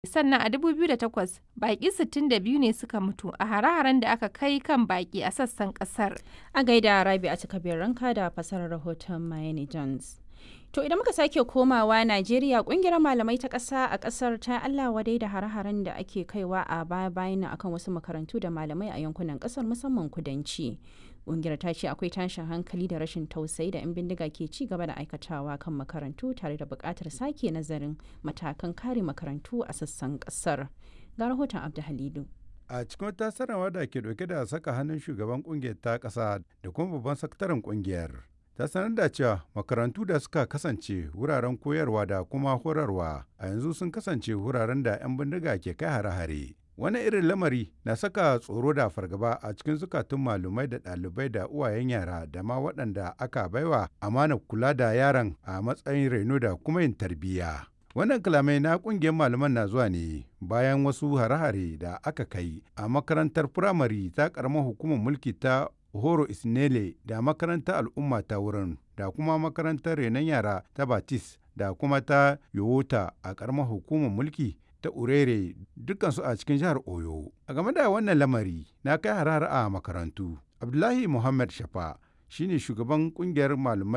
Sannan a 2008, baƙi 62 ne suka mutu a hare-haren da aka kai kan baƙi a sassan ƙasar. A gaida Rabi'a Kabir Ranka da fasarar rahoton Mayeni Jones. To idan muka sake komawa Najeriya kungiyar malamai ta ƙasa a ƙasar ta Allah wadai da hare-haren da ake kaiwa a baya-bayan akan wasu makarantu da malamai a yankunan ƙasar musamman kudanci. Kungiyar ta ce akwai tashin hankali da rashin tausayi da 'yan bindiga ke ci gaba da aikatawa kan makarantu tare da buƙatar sake nazarin matakan kare makarantu a sassan ƙasar. Ga rahoton Abdu Halidu. a cikin wata sanarwa da ke dauke da saka hannun shugaban kungiyar ta ƙasa da kuma babban sakataren kungiyar ta sanar da cewa makarantu da suka kasance wuraren koyarwa da kuma horarwa a yanzu sun kasance wuraren da 'yan bindiga ke kai hare-hare wani irin lamari na saka tsoro da fargaba a cikin zukatun malumai da ɗalibai da uwayen yara da ma waɗanda aka baiwa amana kula da yaran a matsayin reno da kuma yin tarbiyya wannan kalamai na kungiyar malaman na zuwa ne bayan wasu hare-hare da aka kai a makarantar firamare ta karamar hukumar mulki ta horo isnele da makarantar al'umma ta wurin da kuma makarantar renon yara ta batis da kuma ta yowota a karamar hukumar mulki ta urere dukansu a cikin jihar oyo a game da wannan lamari na kai har a makarantu abdullahi muhammad shafa shine shugaban kungiyar malamai